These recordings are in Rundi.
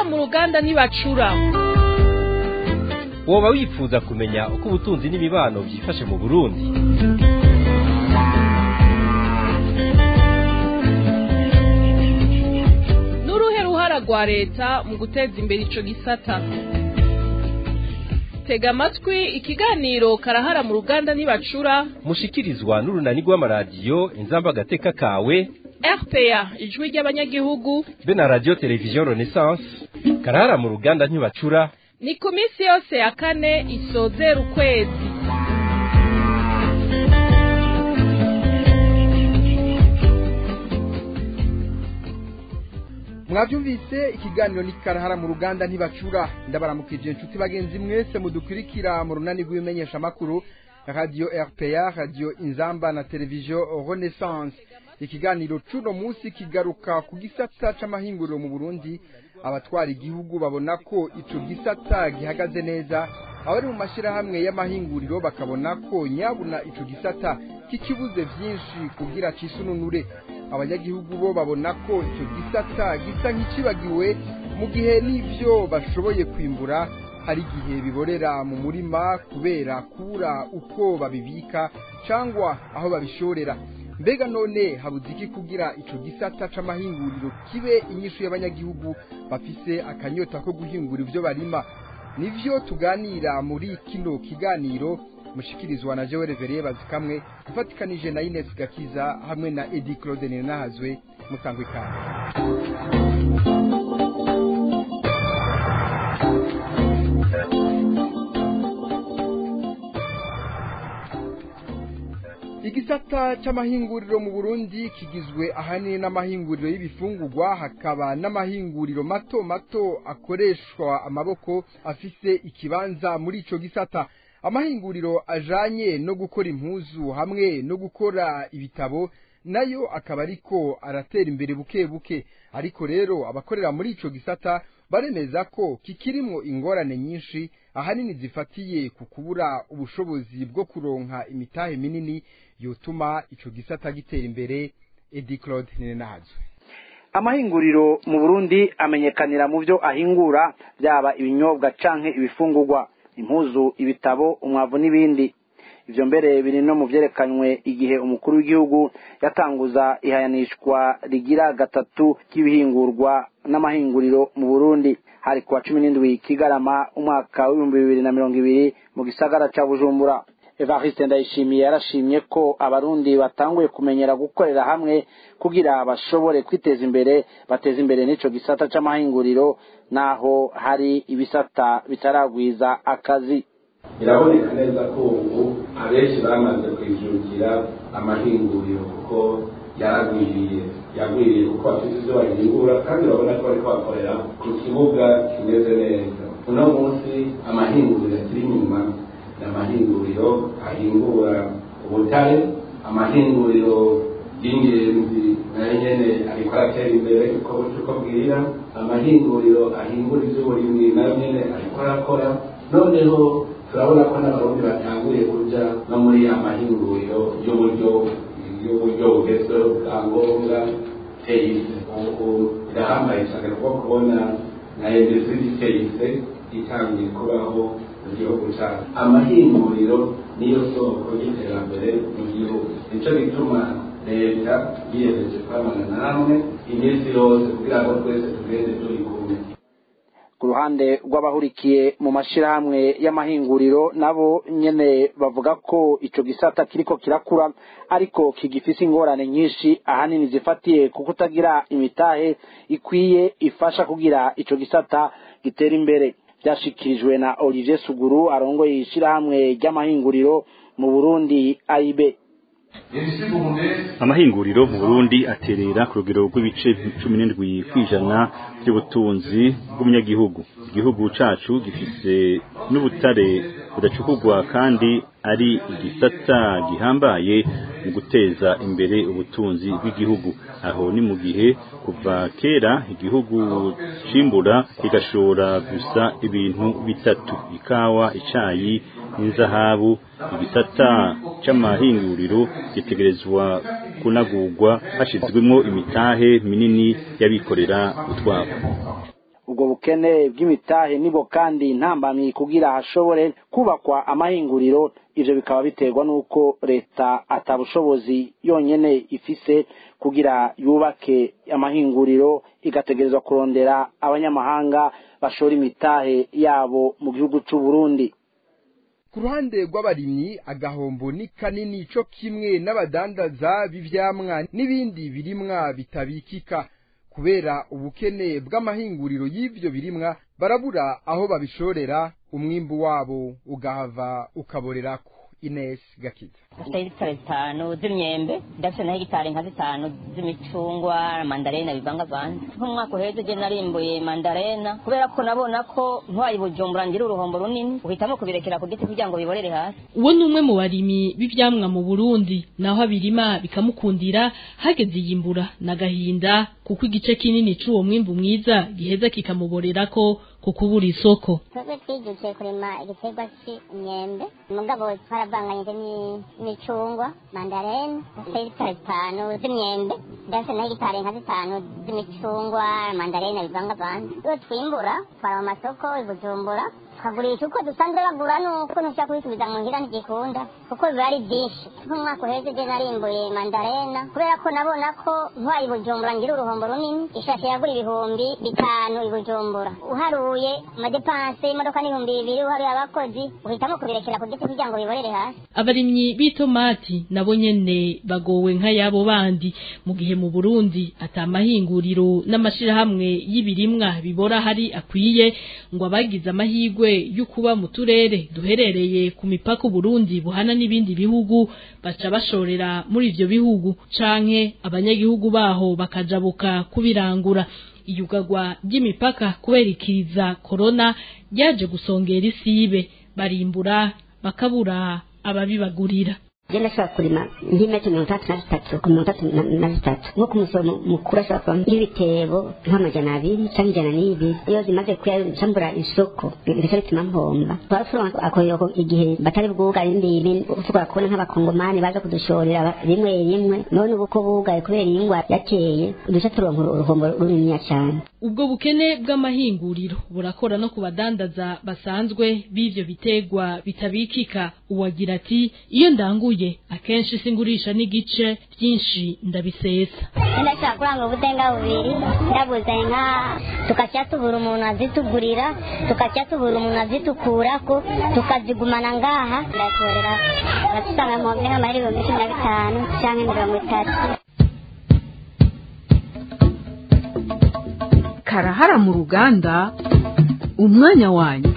mu ruganda ntibacura woba wifuza kumenya uko ubutunzi n'imibano byifashe mu burundi n'uruhe ruhara rwa leta mu guteza imbere ico gisata tega amatwi ikiganiro karahara mu ruganda ntibacura mushikirizwa n'urunani rw'amaradiyo inzamba agateka kawe rpa ijwi ry'abanyagihugu be na radiyo televiziyo renaissance karahara mu ruganda ntibacura ni ku minsi yose ya kane isozera ukwezi mwabyumvise ikiganiro ni karahara mu ruganda ntibacura ndabaramukije inshuti bagenzi mwese mudukurikira mu runani rw'ibimenyeshamakuru radiyo rpa radiyo inzamba na televiziyo renaissance ikiganiro c'uno munsi kigaruka ku gisata c'amahinguriro mu burundi abatwara igihugu babona ko ico gisata gihagaze neza abari mu mashyirahamwe y'amahinguriro bakabona ko nyabuna ico gisata kikibuze vyinshi kugira cisununure abanyagihugu bo babona ko icyo gisata gisa nk'ikibagiwe mu gihe n'ibyo bashoboye kwimbura hari igihe biborera mu murima kubera kubura uko babibika cyangwa aho babishorera mbega none habuze iki kugira icyo gisata c'amahinguriro kibe inyishu y'abanyagihugu bafise akanyota ko guhingura ibyo barima nivyo tuganira muri kino kiganiro mushikirizwa na Joel Veriye bazikamwe ifatikanije na Ines Gakiza hamwe na Edi Claude Ninahazwe musangwe kandi igisata c'amahinguriro mu Burundi kigizwe ahanini n'amahinguriro y'ibifungurwa hakaba n'amahinguriro mato mato akoreshwa amaboko afise ikibanza muri ico gisata amahinguriro ajanye no gukora impuzu hamwe no gukora ibitabo nayo akaba ariko aratera imbere buke buke ariko rero abakorera muri ico gisata baremeza ko kikirimwo ingorane nyinshi ahanini zifatiye ku kubura ubushobozi bwo kuronka imitahe minini yotuma ico gisata gitera imbere Edi Claude Nenazwe amahinguriro mu Burundi amenyekanira mu byo ahingura byaba ibinyobwa canke ibifungurwa impuzu ibitabo umwavu n'ibindi ivyo mbere biri no mu vyerekanywe igihe umukuru w'igihugu yatanguza ihayanishwa rigira gatatu ry'ibihingurwa n'amahinguriro mu Burundi hari kuwa cumi n'indwi kigarama umwaka w'ibihumbi bibiri na mirongo ibiri mu gisagara ca bujumbura evariste ndayishimiye yarashimye ko abarundi batanguye kumenyera gukorera hamwe kugira bashobore kwiteza imbere bateza imbere n'ico gisata c'amahinguriro naho hari ibisata bitaragwiza akazi biraboneka neza ko ubu abenshi bamaze kwijukira amahinguriro kuko yaragwiriye yagwiriye kuko bafite ibyo bahingura kandi urabona ko bariko bakorera ku kibuga kimeze neza uno munsi amahinguriro akiri inyuma ni amahinguriro ahingura ubutare amahinguriro y'ingenzi nayo nyene ariko aratera imbere uko buca uko bwira amahinguriro ahingura ivy'uburimwi nayo nyene ariko arakora noneho turabona ko n'abarundi batanguye kuja no muri ya mahinguriro y'uburyo y'uburyo bugezweho bwa ngombwa teyise ubu irahambaye cyane kuko kubona na industrie teyise itangiye kubaho mu gihugu cyacu amahinguriro niyo soko y'iterambere mu gihugu nico gituma leta yiyemeje kwamana namwe iminsi yose kugira ngo twese tugende turi kumwe ku ruhande rw'abahurikiye mu mashirahamwe y'amahinguriro nabo nyene bavuga ko ico gisata kiriko kirakura ariko kigifise ingorane nyinshi ahanini zifatiye ku kutagira imitahe ikwiye ifasha kugira ico gisata gitera imbere byashikirijwe na Olivier Suguru arongoye ishirahamwe ry'amahinguriro mu Burundi AIB amahinguriro mu burundi aterera ku rugero rw'ibice cumi n'indwi kw'ijana by'ubutunzi bw'umunyagihugu igihugu cacu gifise n'ubutare budacukurwa kandi ari igisata gihambaye mu guteza imbere ubutunzi bw'igihugu aho ni mu gihe kuva kera igihugu cimbura kigashora gusa ibintu bitatu ikawa icayi n'inzahabu igisata c'amahinguriro gitegerezwa kunagurwa hashizwemwo imitahe minini y'abikorera utwabo ubwo bukene bw'imitahe nibo kandi ntambamyi kugira hashobore kubakwa amahinguriro ivyo bikaba biterwa n'uko leta atabushobozi yonyene ifise kugira yubake amahinguriro igategerezwa kurondera abanyamahanga bashora imitahe yabo mu gihugu c'u Burundi ku ruhande rw'abarimyi agahombo ni kanini co kimwe n'abadandaza b'ivyamwa n'ibindi birimwa bitabikika kubera ubukene bw'amahinguriro y'ivyo birimwa barabura aho babishorera umwimbu wabo ugahava ukaborerako Ines Gakiza dufite hegitari zitanu z'imyembe ndafite na hegitari nka zitanu z'imicungwa mandarena bivangavanze nk'umwaka uheze je narimbuye mandarena kubera ko nabona ko ntiwayibujumbura ngira uruhombo runini uhitamo kubirekera ku giti kugira ngo biborere hasi uwo ni umwe mu barimyi b'ivyamwa mu Burundi naho abirima bikamukundira hageze iyimbura n'agahinda kuko igice kinini c'uwo mwimbu mwiza giheza kikamuborerako ku kubura isoko twebwe twijukiye kurima igiterwa c'imyembe mugabo twaravanganyije n'imicungwa mandarena dufite hegitari zitanu z'imyembe ndafite na hegitari nka zitanu z'imicungwa mandarena bivangavanze iyo twimbura twara mu masoko i bujumbura tukagurisha uko dusanzwe bagura nuko ntushaka kubisubiza mu ngira ntigikunda kuko biba ari byinshi nk'umwaka uheze je narimbuye mandarena kubera ko nabona ko ntwaye i bujumbura ngira uruhombo runini ishashe yagura ibihumbi bitanu i bujumbura uharuye amadepanse imodoka n'ibihumbi bibiri uharuye abakozi uhitamo kubirekera ku giti kugira ngo biborere hasi abarimyi b'itomati nabo nyene bagowe nk'ayabo bandi mu gihe mu Burundi atamahinguriro n'amashirahamwe y'ibirimwa bibora hari akwiye ngo abagize amahigwe y'ukuba mu turere duherereye ku mipaka Burundi buhana n'ibindi bihugu baca bashorera muri ivyo bihugu canke abanyagihugu baho bakajabuka kubirangura iyugagwa ry'imipaka kubera ikiza corona ryaje gusongera isibe barimbura bakabura ababibagurira je ndashobora kurima nk'imetero mirongo itandatu na zitatu ku mirongo itatu na zitatu nko ku musoro mukuru ashobora kuba nk'ibitebo nk'amajana abiri cyangwa ijana n'ibiri iyo zimaze kuyacambura isoko bigaca bituma mpomba twasura akoyoko igihe batari bwugare imbibi ushobora kubona nk'abakongomani baza kudushorera rimwe rimwe none ubu ko bugaye kubera iyi ngwara yateye uduca turonka uruhombo runiniya cyane ubwo bukene bw'amahinguriro burakora no ku badandaza basanzwe b'ivyo bitegwa bitabikika uwagira ati iyo ndanguye akenshi singurisha n'igice byinshi ndabisesa ndashaka kuranga ubudenga bubiri ndaguze nka tukajya tubura umuntu azitugurira tukajya tubura umuntu azitukurako tukazigumana ngaha ndatorera abatusanga mu nk'amahera ibihumbi cumi na bitanu cyangwa mirongo itatu karahara mu ruganda umwanya wanyu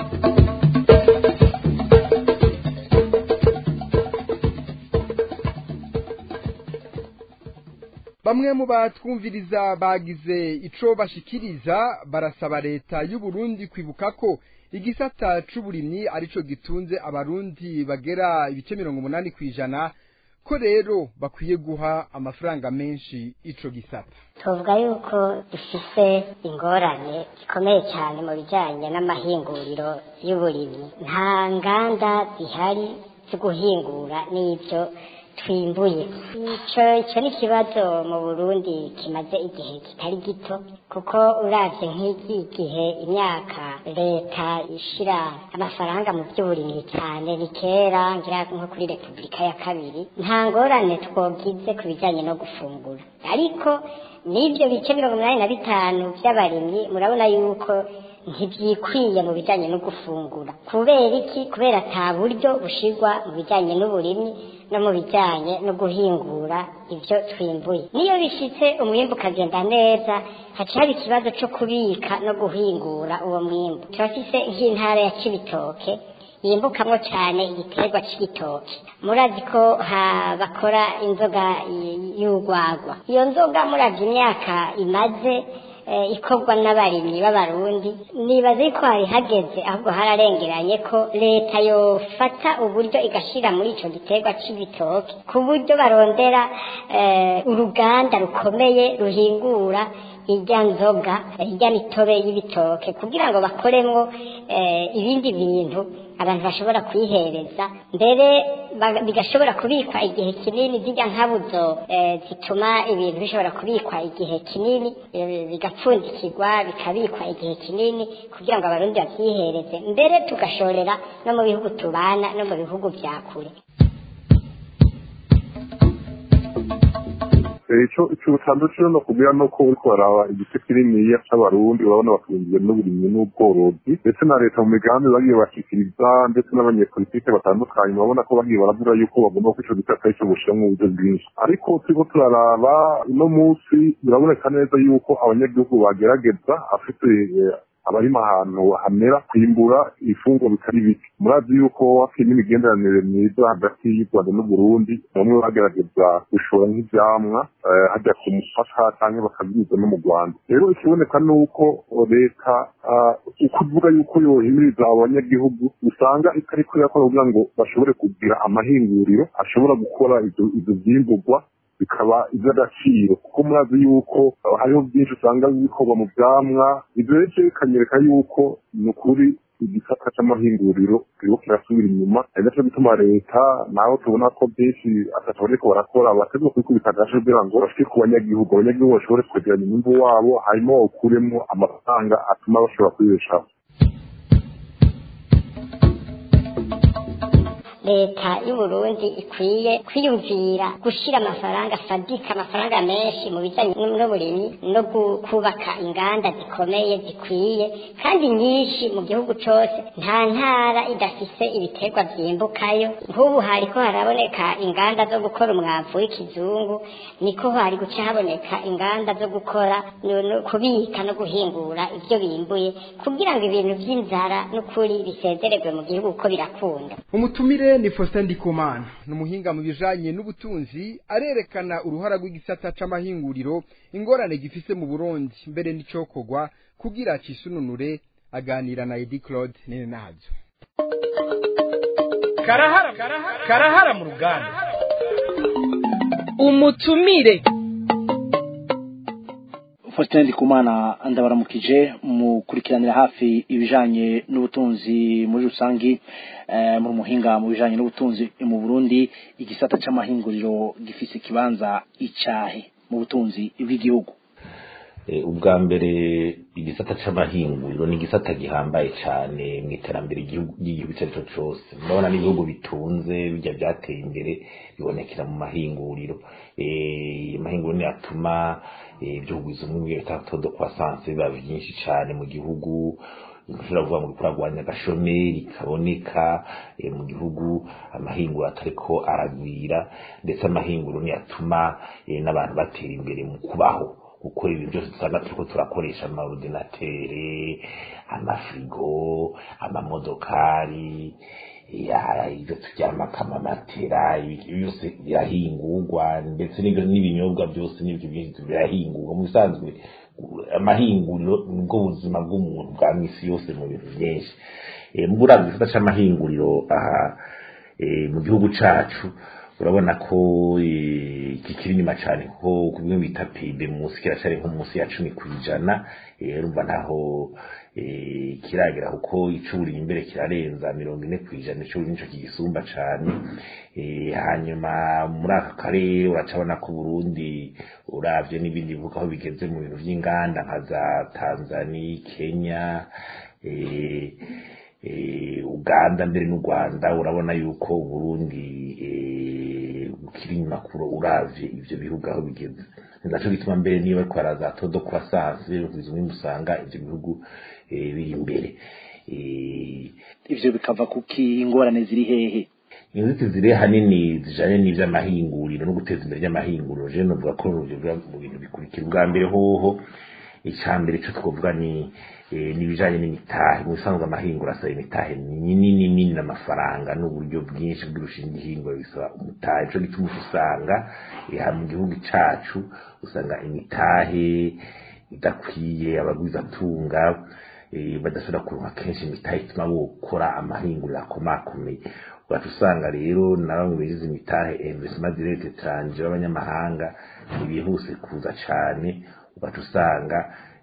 bamwe mu batwumviriza bagize ico bashikiriza barasaba leta y'u Burundi kwibuka ko igisata c'uburimyi arico gitunze abarundi bagera ibice mirongo umunani kw'ijana ko rero bakwiye guha amafaranga menshi ico gisata tuvuga yuko dufise ingorane zikomeye cyane mu bijyanye n'amahinguriro y'uburimyi nta nganda zihari zo guhingura n'ibyo twimbuye icyo icyo ni ikibazo mu burundi kimaze igihe kitari gito kuko uravye nk'iki gihe imyaka leta ishira amafaranga mu by'uburimyi cyane ni kera ngira nko kuri repubulika ya kabiri nta ngorane twogize ku bijyanye no gufungura ariko n'ibyo bice mirongo inani na bitanu by'abarimyi murabona yuko ntibyikwiye mu bijyanye no gufungura kubera iki kubera ata buryo bushirwa mu bijyanye n'uburimyi no mu bijyanye no guhingura ibyo twimbuye niyo bishitse umwimbu ukagenda neza haca haba ikibazo cyo kubika no guhingura uwo mwimbu turafise nk'intara ya kibitoke yimbukamwo cyane igiterwa c'igitoki murazi ko bakora inzoga y'urwagwa iyo nzoga muravye imyaka imaze ikorwa n'abarimyi b'abarundi nibaze ko hari hageze ahubwo hararengeranye ko leta yofata uburyo igashira muri ico giterwa c'ibitoki ku buryo barondera uruganda rukomeye ruhingura irya nzoga irya mitobe y'ibitoke kugira ngo bakoremwo eh, ibindi bintu abantu bashobora kwihereza mbere ba- bigashobora kubikwa igihe kinini zirya nkabuzo eh, zituma ibintu bishobora kubikwa igihe kinini eh, bigapfundikirwa bikabikwa igihe kinini kugira ngo abarundi babyihereze mbere tugashorera no mu bihugu tubana no mu bihugu vya kure icyo icyo utandukanye no kubwira no ko uriko baraba igice kininiya c'abarundi urabona batunzwe n'uburimyi n'ubworozi ndetse na leta mu migambi bagiye bashikiriza ndetse n'abanyepolitike batandukanye urabona ko bagiye baravuga yuko bagomba ko ico gisata arico bushiramwo uburyo bwinshi ariko turiko turaraba uno munsi biraboneka neza yuko abanyagihugu bagerageza afite eh, abarima ahantu hamera kwimbura ifunguro bitari bike murazi yuko hakiri n'imigenderanire myiza hagati y'u rwanda n'uburundi bamwe bagerageza gushora nk'ivyamwa eh, hajya ku mupaka canke bakabinyuza no mu rwanda rero ikiboneka ni uko leta ah, ukuvuga yuko yohimiriza abanyagihugu usanga itariko irakora kugira ngo bashobore kugira amahinguriro ashobora gukora ivyo ivyo vyimburwa bikaba iby'agaciro kuko murazi yuko uh, hariho byinshi usanga bikorwa mu byamwa ibyo rero bikanyereka yuko ni ukuri igisata c'amahinguriro kiriko kirasubira inyuma ari naco gituma leta naho tubona ko byinshi atatu bariko barakora bategwa kubikubita agace kugira ngo bashike ku banyagihugu abanyagihugu bashobore kwegeranya umwimbu wabo hanyuma bawukuremo amafaranga atuma bashobora kwibeshaho leta y'uburundi ikwiye kwiyumvira gushira amafaranga fadika amafaranga menshi mu bijanye n'uburimyi no gu- kubaka inganda zikomeye zikwiye kandi nyinshi mu gihugu cose nta ntara idafise ibiterwa vyimbukayo nk'ubu hariko haraboneka inganda zo gukora umwavu w'ikizungu niko hari guca haboneka inganda zo gukora no- no kubika no guhingura ivyo bimbuye kugira ngo ibintu vy'inzara n'ukuri bisezererwe mu gihugu uko birakunda umutumire ni Faustin Ndikumana ni umuhinga mu bijanye n'ubutunzi arerekana uruhara rw'igisata c'amahinguriro ingorane gifise mu Burundi mbere n'icokorwa kugira cisununure aganira na Edi Claude nene nazo karahara karahara mu ruganda umutumire Faustin Ndikumana ndabaramukije mukurikiranira hafi ibijanye n'ubutunzi muri rusangi eh, muri muhinga mu bijanye n'ubutunzi mu Burundi igisata c'amahinguriro gifise ikibanza icahe mu butunzi bw'igihugu Eh, ubwa mbere igisata c'amahinguriro ni igisata gihambaye cane mu iterambere ry'igihugu ry'igihugu icyo ari cyo cose murabona n'ibihugu bitunze bijya byateye imbere bibonekera mu mahinguriro Eh, amahinguriro niyo atuma eh, ibyo kugwiza umwimbu bita todo croissance biba byinshi cane mu gihugu ushobora kuvuga ngo kuragwanya agashomeri kaboneka eh, mu gihugu amahinguro atariko aragwira ndetse amahinguro niyo atuma eh, n'abantu batera imbere mu kubaho gukora ibintu byose dusanga turiko turakoresha amaordinatere amafrigo amamodokari ya ibyo turyamako amamatera ibi byose birahingurwa ndetse n'ibyo n'ibinyobwa byose n'ibyo byinshi birahingurwa mu bisanzwe amahinguriro nibwo buzima bw'umuntu bwa misi yose mu bintu byinshi Eh, mu buravye igisata c'amahinguriro aha eh, mu gihugu cacu urabona ko eh, kikiri inyuma cyane kuko ku bimwe bita pibe munsi kiracari nko munsi ya cumi ku ijana eh, urumva ntaho eh, kiragera kuko icuri imbere kirarenza mirongo ine ku ijana icuri nico kigisumba cane eh, hanyuma muri aka karere uracabona ko Burundi uravye n'ibindi bivuga aho bigeze mu bintu vy'inganda nka za Tanzania Kenya eh, eh, Uganda mbere n'u Rwanda urabona yuko Burundi eh, bukiri inyuma kuro uravye ivyo bihugu aho bigeze ni naco gituma mbere niyo bariko baraza todo croissance kugeza umwimbu usanga ivyo bihugu eh, biri imbere eh, ivyo bikava kuki ingorane ziri hehe inzitizi ziri hanini zijanye n'ivy'amahinguriro no guteza imbere ry'amahinguriro je novuga ko biva mu bintu bikurikira ubwa mbere hoho icya mbere cyo twavuga ni eh, n'ibijanye n'imitahe mu bisanzwe amahinguro asaba imitahe minini minini n'amafaranga n'uburyo bwinshi bw'irushinga ihinguro bisaba umutahe nico gituma usanga eh, aha mu gihugu cacu usanga imitahe idakwiye abagwizatunga eh, badashobora kuronka kenshi imitahe ituma bokora amahinguriro akomakomeye ugaca usanga rero na bamwe bigize imitahe investment direct etranje b'abanyamahanga ntibihuse kuza cane ugaca usanga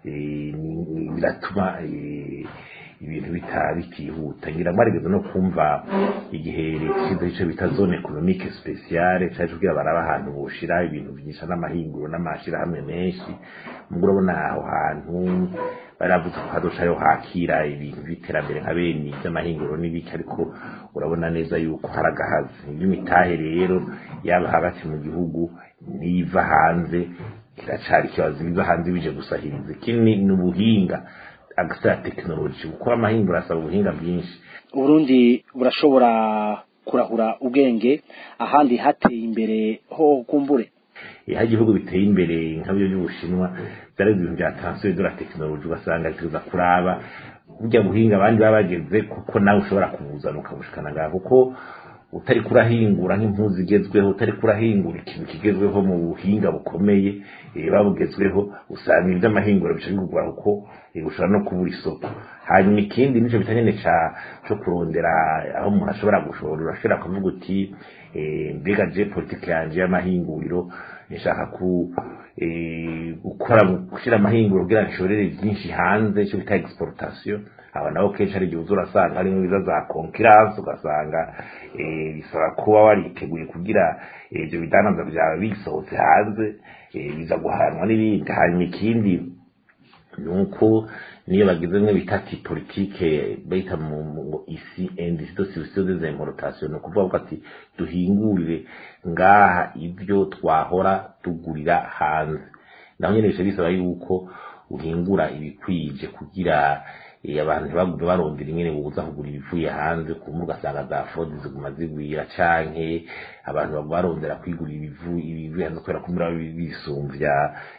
biratuma ibintu bitihuta ngira ngo arigeze no kumva igihe leta ishyizeho icyo bita zone economique speciale cyaje kugira baraba ahantu boshira ibintu byinshi n'amahinguro n'amashyirahamwe menshi mubwo urabona aho hantu baravuze ko hadoshayo hakira ibintu by'iterambere nka bene iby'amahinguro n'ibiki ariko urabona neza yuko hari agahazi iby'imitahe rero yaba hagati mu gihugu n'iva hanze kiracari ikibazo biva hanze bije gusahiriza ikindi ni ubuhinga agasa tekinoloji kuko amahinguro asaba ubuhinga bwinshi uburundi burashobora kurahura ubwenge ahandi hateye imbere ho kumbure aho ibihugu biteye imbere nka byo by'ubushinwa byari ibintu bya transfer de la tekinoloji ugasanga bituza kuraba burya buhinga abandi baba bageze kuko nawe ushobora kubuzana ukabushikana ngaho kuko utari kurahingura nk'impuzu igezweho utari kurahingura ikintu kigezweho mu buhinga bukomeye babugezweho usanga iby'amahinguro bica bigurwa kuko ushobora no kubura isoko hanyuma ikindi nicyo bita nyine cyo kurondera aho umuntu ashobora gushora urashobora kuvuga uti mbega je politike yanje y'amahinguriro nshaka ku gukora gushyira amahinguro kugira ngo nshorere byinshi hanze icyo bita exportation aba nabo kenshi hari igihe uza urasanga harimo ibiza za konkiranse ugasanga bisaba kuba wariteguye kugira ibyo bidandaza byawe bisohotse hanze biza guhanwa n'ibindi hanyuma ikindi ni uko niyo bagize bimwe bita ati politike bayita mu isi endi sito sivisiyo de importation ni ukuvuga ati duhingurire ngaha ibyo twahora tugurira hanze naho nyine bice bisaba yuko uhingura ibikwije kugira abantu ntibagume barondera ingene buza kugura ibivuye hanze kumva ugasanga za fraude ziguma zigwira canke abantu baguma barondera kwigura ibivuye hanze kubera kumira bisumvya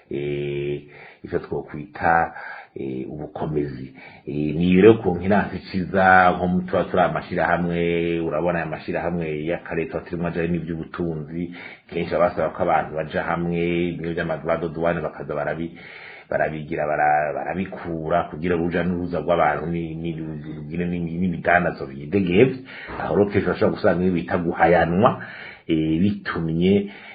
ivyo twokwita ubukomezi ni rero ku nkiransi ciza nko tuba turi amashirahamwe urabona aya mashirahamwe y'akarere tuba turimo ajayo n'ivy'ubutunzi kenshi basaba ko abantu baja hamwe ibintu vy'amadoduwane bakaza barabi barabigira barabikura kugira uruja n'uruza rw'abantu n'ibidandazo bidegevye aho rero kenshi bashobora gusanga iyo bita guhayanwa bitumye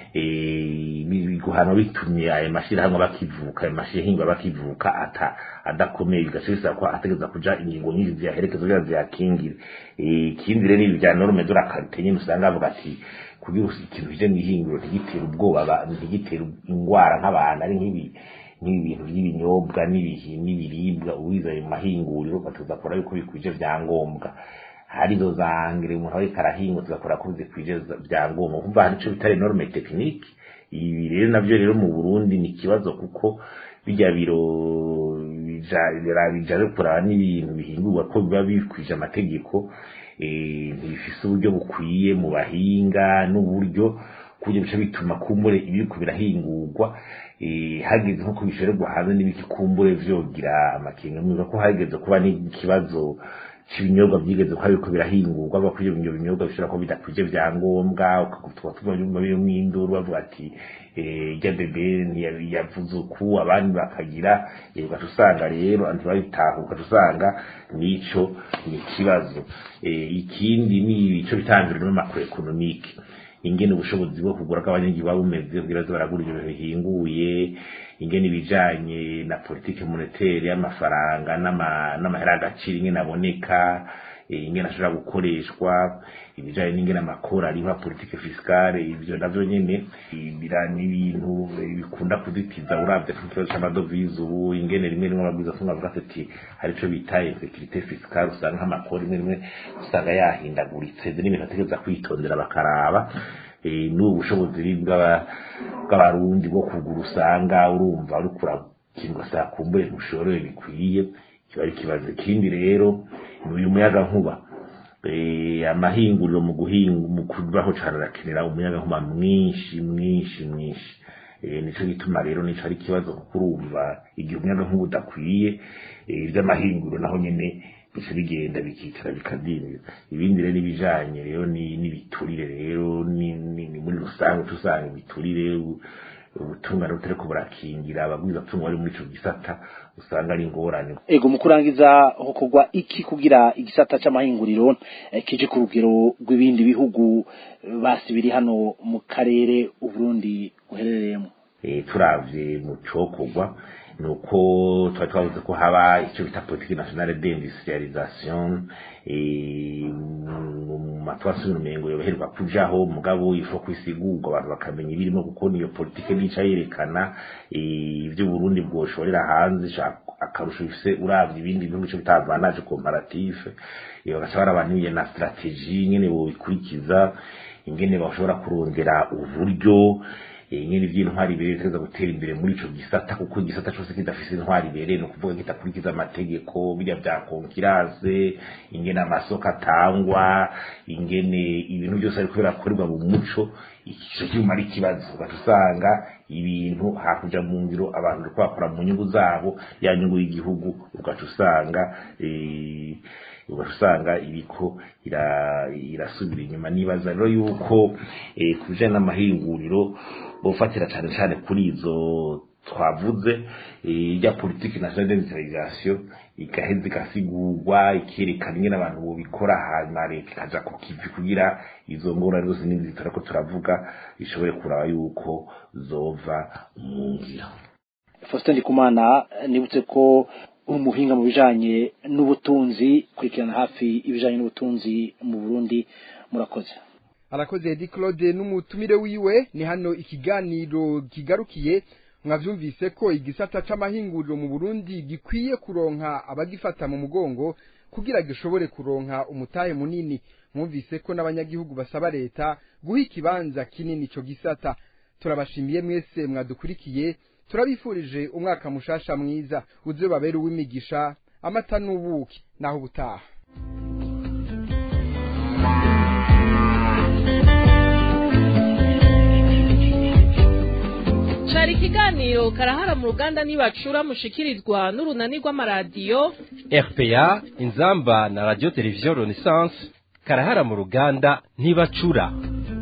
guhanwa bitumye ayo mashirahamwe bakivuka ayo mashirahamwe bakivuka ata adakomeye bigaca bisaba ko ategeza kuja ingingo nyinshi ziyaherekeza kugira ziyakingire ikindi rero ibi bya norme de la qualité nyine usanga bavuga ati kugira ikintu kije mw'ihinguro ntigitere ubwoba ntigitere ingwara nk'abantu ari nk'ibi nk'ibintu by'ibinyobwa n'ibiribwa ubiza mu mahinguriro batuza kora yuko bikwije vyangombwa harizo zangire umuntu ariko arahinga tugakora ko bikwije vyangombwa kumva hari ico bitari norme technique ibi rero navyo rero mu Burundi ni ikibazo kuko bijya biro bija kuraba n'ibintu bihingurwa ko biba bikwije amategeko ntibifise uburyo bukwiye mu bahinga n'uburyo kuburyo bica bituma kumbure ibiriko birahingurwa hageze nko kubishorerwa hanze n'ibiki kumbure vyogira amakenga mwiza ko hageze kuba n'ikibazo cy'ibinyobwa byigeze ko ariko birahingurwa bavuga ko ibyo binyobwa bishobora kuba bidakwije vyangombwa ukagutwa tuma birimo induru bavuga ati ijya bebe yavuze uku abandi bakagira ugaca usanga rero ntibabitaha ugaca usanga nico ni ikibazo ikindi ni ico bitangirwa n'amakuru ekonomike ingene ubushobozi bwo kugura bw'abanyagihugu buba bumeze kugira ngo baragura ibintu bihinguye ingene ibijanye na politike monetere y'amafaranga n'amahera y'agaciro ingene aboneka ingene ashobora gukoreshwa ibijanye n'ingene amakora ariho politike fiskale ivyo navyo nyene ni ibintu bikunda kudutiza uravye ku kibazo c'amadovize ubu ingene rimwe rimwe ababwiza tumwe bavuga ati hari ico bita insécurité fiscale usanga nk'amakora rimwe rimwe usanga yahindaguritse n'ibintu bategereza kwitondera bakaraba n'ubu bushobozi bw'abarundi bwo kugura usanga urumva uriko urakinga saa kumbure ntushoreye bikwiye kiba ari ikibazo ikindi rero ni uyu muyaga nkuba amahinguriro mu guhinga mu kubaho cane arakenera umuyaga nkuba mwinshi mwinshi mwinshi nico gituma rero nico ari ikibazo kuko urumva igihe umuyaga nkuba udakwiye ivy'amahinguriro naho nyene bica bigenda bikicara bikadinira ibindi rero n'ibijanye rero n'ibiturire rero ni muri rusange tusanga ibiturire ubutungane butariko burakingira abagwiza tungo bari muri ico gisata usanga ari ingorane ego mu kurangiza hokorwa iki kugira igisata c'amahinguriro kije ku rugero rw'ibindi bihugu basi biri hano mu karere uburundi buherereyemo eh, turavye mu cokorwa nuko twari twavuze ko haba icyo bita politiki nationale d'industrialisation eh, mu mu matwara y'urumengo yoherwa kujaho mugabo ifo kwisigurwa abantu bakamenya ibirimo kuko niyo politiki nica yerekana eh, ibyo Burundi bwoshorera hanze sha- akarusho bifise uravye ibindi bihugu cyo bitavanaje comparatif eh, bagaca barabaniye na strategie nyene bobikurikiza ingene bashobora kurondera uburyo eh, nyine iby'intwari ibereye biteza gutera imbere muri ico gisata kuko igisata cose kidafise intwari ibereye ni ukuvuga kitakurikiza amategeko birya bya konkiranse ingene amasoko atangwa ingene ibintu byose ariko birakorerwa mu muco ico cyuma ari ikibazo ugaca usanga ibintu hakuja mu ngiro abantu bariko bakora mu nyungu zabo ya nyungu y'igihugu ugaca usanga eh, ugaca usanga iriko ira- irasubira inyuma nibaza rero yuko eh, ku bijanye n'amahinguriro bofatira cane cane kuri izo twavuze eh, rya politiki nationale d'industrialisation igaheza igasigurwa ikerekana ingene abantu bobikora hanyuma leta ikaja ku kivi kugira izo ngorane zose n'izindi turako turavuga ishobore kuraba yuko zova mu ngiro Faustin Ndikumana nibutse ko umuhinga mu bijanye n'ubutunzi kurikirana hafi ibijanye n'ubutunzi mu Burundi murakoze arakoze Edi Claude n'umutumire wiwe ni hano ikiganiro kigarukiye mwavyumvise ko igisata c'amahinguriro mu Burundi gikwiye kuronka abagifata mu mugongo kugira gishobore kuronka umutahe munini mwumvise ko n'abanyagihugu basaba leta guha ikibanza kinini ico gisata turabashimiye mwese mwadukurikiye turabifurije umwaka mushasha mwiza uze babere uw'imigisha amata n'ubuki naho ubutaha cari ikiganiro karahara mu ruganda nibacura mushikirizwa n'urunani rw'amaradiyo RPA inzamba na radio television Renaissance karahara mu ruganda ntibacura